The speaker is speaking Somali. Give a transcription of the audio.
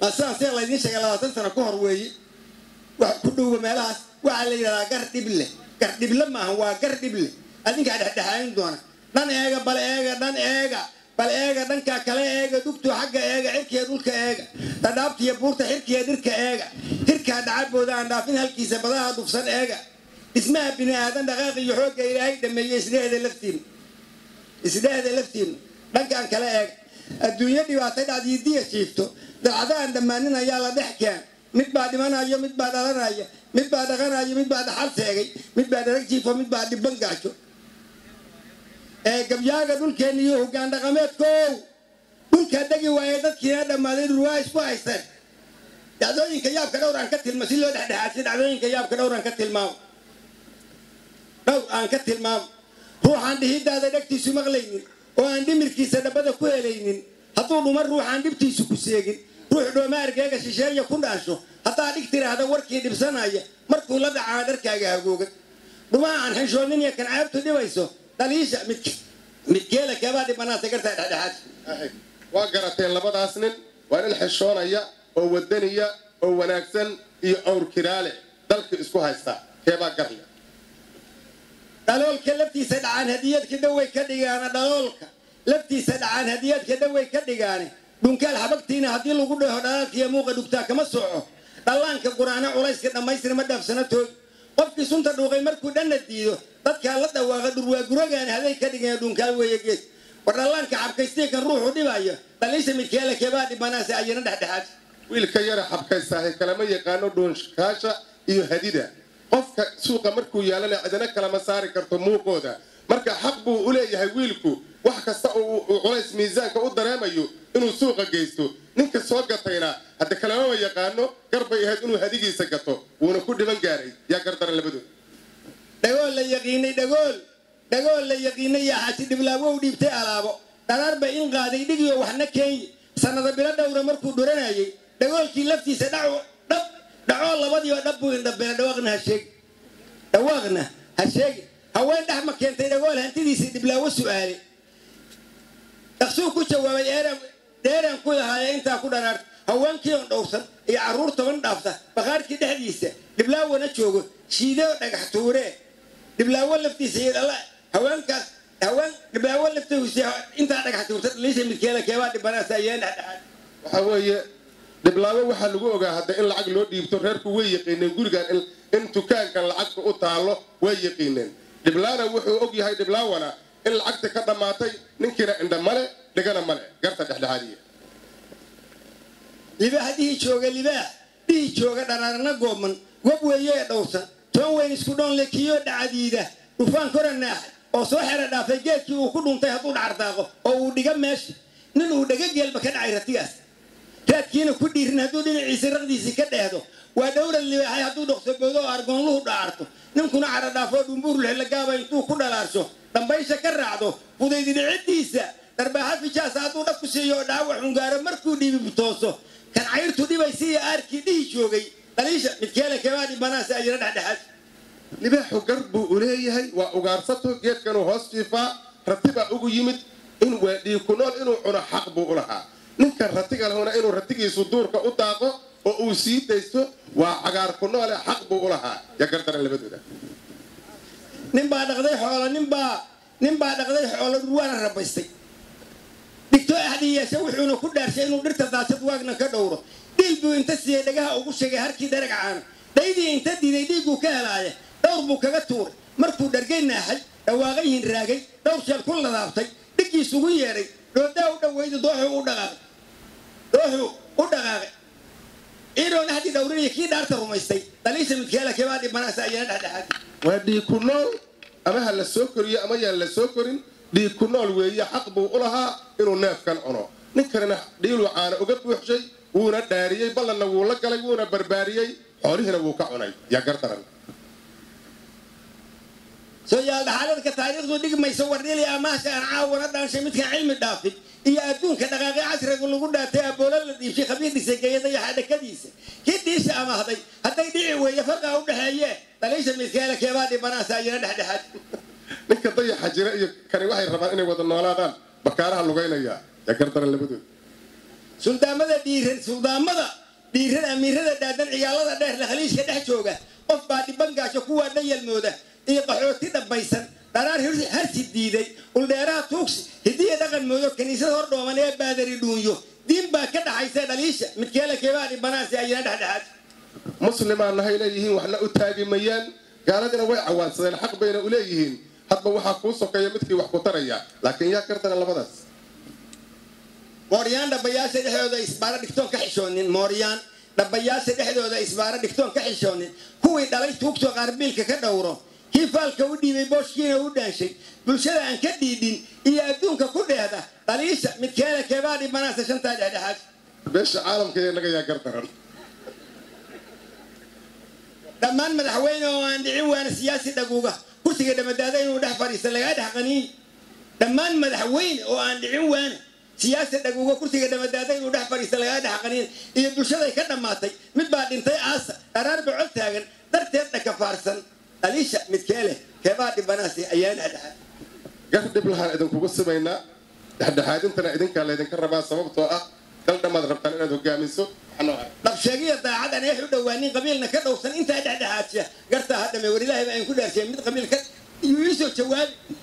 maa sidaas see laydiin sheegay labaatan sano ka hor weeye wax ku dhowba meelahaas waxaa la yidhahdaa gar dhible gar dhible maaha waa gar dhible adinkaa dhexdhexaayin doona dhan eega bal eega dhan eega bal eega dhankaa kale eega dugtu xagga eega cirkiya dhulka eega dhadhaabtiya buurta xirkiya dhirka eega hirkaa dhacabooda aan dhaafin halkiisa badaha dufsan eega dhismaha bini aadan dhaqaaq iyo xoogga ilaahay dhameeyey isdhehda laftiina isdhehda laftiina dhankaan kale eega adduunyo dhibaatay dhacdiidiya jiifto dalcada aan dhammaanin ayaa la dhex keen mid baa dhimanayo mid baa dhalanaya mid baa dhaqanayo mid baa dhaxal seegay mid baa dharag jiifo mid baa dhibban gaajo ee gabyaaga dhulkeenna iyo hoggaan dhaqameedkow dhulkaa degi waaye dadkiina dhammaaday dhurwaa isku haysteen dhacdooyinka yaabka dhowr aan ka tilma si loo dhexdhexaadsi dhacdooyinka yaabka dhowr aan ka tilmaamo dhowr aan ka tilmaamo ruuxaan dhihidaada dhegtiisu maqlaynin oo aan dhimirkiisa dhabbada ku helaynin hadduu dhuma ruuxaan dhibtiisu ku seegin ruux dhooma argeega shisheeya ku dhaasho haddaa dhig tiraahda warkii dhibsanaya markuu la dhacaa dharkaaga hagoogan dhumaa aan xishoonin iyo kan ceebtu dhibayso dhaliisha midk midkeela keebaa dhibanaasa gartaa dhexdhexaad waa garateen labadaas nin waa nin xishoonaya oo wadaniya oo wanaagsan iyo awr kiraale dalka isku haysta keebaa garle dhaloolka laftiisa dhacaan hadiyadka dhawey ka dhigaana dhaloolka laftiisa dhacaan hadiyadka dhawey ka dhigaane dhunkaal xabagtiina haddii lagu dhaho dhalaalkiiyo muuqa dhugtaa kama soco dhallaanka quraana culayska dhammaystir ma dhaafsana toog qofkii sunta dhuuqay markuu dhanna diido dadkaa la dhawaaqa dhurwaaguragaani haday ka dhigeen dhunkaal weeye geed war dhallaanka xabkaystay kan ruuxu dhibayo dhaliisha midkeela keebaa dhibanaasa ayana dhexdhexaad wiilka yara xabkaystaahe kalama yaqaano dhuunkaasha iyo hadida qofka suuqa markuu yaalana cidina kalama saari karto muuqooda marka xaq buu u leeyahay wiilku wax kasta oo uu culays miisaanka u dareemayo inuu suuqa geysto ninka soo gatayna hadda kalamama yaqaano garbay ahayd inuu hadigiisa gato wuuna ku dhiban gaaray yaa gardaran labadood dhagool la yaqiinay dhagool dhagool la yaqiinay yaa xaasi dhiblaawow dhiibtay alaabo dharaarba in qaaday dhigiyo waxna keenya sannada bilo dhowra markuu dhuranayay dhagoolkii laftiisa dhaco dhab dhacoo labadiiba dhab buu indhabela dhawaaqna ha sheegi dhawaaqna ha sheegi haween dhex ma keentay dhagool hantidiisii dhiblaawo su'aale dhaqsuu ku jawaabay eeran dheeraan ku lahaaya intaa ku dharaarta haweenkii oon dhowrsan iyo carruur toban dhaafta bakhaarkii dhexdiisa dhiblaawana joogo shiideo dhagax tuuree dhiblaawo laftiisa iyo dhala haweenkaas haween dhiblaawo laftiisa intaa dhagax tuurta dhaliisha midkeela keebaa dhibanaasa ayeen dhexdhexaad waxaa weeye dhiblaawo waxaa lagu ogaa hadda in lacag loo dhiibto reerku way yaqiineen gurigan in dukaankan lacagta u taallo way yaqiineen dhiblaana wuxuu og yahay dhiblaawana in lacagta ka dhammaatay ninkiina indha male dhigana male garta dhexdhexaadiya libaax dhihii jooga libaax dhihii jooga dharaarna gooman gob weeye ee dhowrsan toon weyn isku dhoon le kiyoo dhacadiida dhufaan kora naaxay oo soo xera dhaafay geedkii uu ku dhuntay hadduu dhacardaaqo oo uu dhiga meesha nin uu dhaga geelba ka dhacay ratigaas raadkiina ku dhiirin hadduu dhinaciisa raqdiisii ka dheehdo waa dhowra libaaxay hadduu dhoksoboodo oo argoonluhu dhacarto ninkuna cara dhaafoo dhumbuurlagaaba intuu ku dhalaarsho dambaysha ka raacdo fudaydidhicidiisa dharbaaxa fijaasa hadduu dhab ku siiyo oo dhaawac xungaaro markuu dhiibi tooso kan cayrtu dhibaysa iyo aarkii dhihi joogay dhaliisha midkeela keebaa dhibanaasa ayana dhexdhexaad libaaxu gar buu u leeyahay waa ugaarsato geedkanuu hoos jiifaa ratibaa ugu yimid in waa dhiiku nool inuu cuno xaq buu u lahaa ninkan ratiga lahuna inuu ratigiisu duurka u daaqo oo uu sii daysto waa cagaar ku noole xaq buu u lahaa yaa gardaran labadooda ninbaa dhaqday xoolo ninbaa ninbaa dhaqday xoolo dhurwaana rabaystay dhigto axdiyeeshe wuxuuna ku dhaarshay inuu dhirta daasad waagna ka dhowro dhiil buu inta siiyey dhagaha ugu sheegay harkii dharag caana dhaydii inta diiday dhiigguu ka helaaya dhowr buu kaga tuuray markuu dhargay naaxay dhawaaqay hinraagay dhowr sheel ku ladaabtay dhiggiisugu yeedhay dhoodaa u dhaweyda dooxuu u dhaqaaqay dooxuu u dhaqaaqay ciidoon axdi dhowrinaya kii dhaarta rumaystay dhaliisha midkeela keebaa dhibanaasa ayana dhexdhexaad waa dhiiku nool ama ha la soo koriyo ama yaan la soo korin dhiiku nool weeye xaq buu u lahaa inuu neefkan cuno ninkanina dhiiluu caana uga buuxshay wuuna dhaariyey ballanna wuu la galay wuuna barbaariyey xoolihiina wuu ka cunay yaa gardaran soo yaal dhaxaladka taariikhdu dhigmayso wardhili amaasha aan caawana dhaanshay midkaan cilmi dhaafin iyo adduunka dhaqaaqi casriga lagu dhaatay aboolo la dhiibshay khabiir dhisageeyada iyo xadhakadiisa kii dhiisha amahday hadday dhici weeye farqaa u dhexeeye dhaliisha midkeela keebaa dhibanaasa ayana dhexdhexaad ninka dayaxa jira iyo kani waxay rabaan inay wada noolaadaan bakaaraha lugaynaya yaa gardaran labadood suldaamada dhiiran suldaamada dhiiran amiirada dhaadan cigaalada dheer la haliishka dhex jooga qof baa dhibangaasho kuwaa dhayalmooda iyo qaxooti dhabbaysan dharaar harsi diiday uldheeraha tuugsi hidiya dhaqan moodo kiniisada hor dhooman ee baadari dhuunyo diin baa ka dhaxaysa dhaliisha midkeela keebaa dhibanaasi ayina dhexdhexaad muslimaan nahay leeyihiin waxna u taagi mayaan gaaladina way cawaansadeen xaq bayna u leeyihiin hadba waxaa kuu sokeeya midkii wax ku taraya laakiin yaa kardana labadaas mooryaan dhabayaasha dhexdooda isbaaro dhigtoon ka xishoonin mooryaan dhabayaasha dhexdooda isbaaro dhigtoon ka xishoonin kuwii dhalay tuugtoo qaarbiilka ka dhowro kii faalka u dhiibay booshkiina u dhaanshay bulshada aan ka dhiidhin iyo adduunka ku dheehda dhaliisha midkeeda keebaa dhibanaasa shantaa dhexdhexaad beesha caalamka ee naga yaa gardaran dhammaan madaxweyne oo aan dhicin waana siyaasi dhaguuga kursiga dhamadaada inuu dhex fadhiista lagaa dhex qaniin dhammaan madaxweyne oo aan dhicin waana siyaasi dhaguuga kursiga dhamadaada inuu dhex fadhiista lagaa dhex qaniin iyo bulshaday ka dhammaatay mid baa dhintay aasa dharaar bocol taagan darteed dhakafaarsan dhaliisha midkee leh keebaa dhibanaasi ayaa dhexdhexaad gar dhib lahaan idinkugu simaynaa dhexdhexaadintana idinkaa laydinka rabaa sababtoo ah dal dhammaad rabtaan inaad hogaamiso dhabsheegiya daacad aan eex u dhowaanin qabiilna ka dhowsan intaa dhexdhexaadsiya gartaa hadhame war ilaahay baa idinku dhaarsiya mid qabiil ka iyuu iisoo jawaabi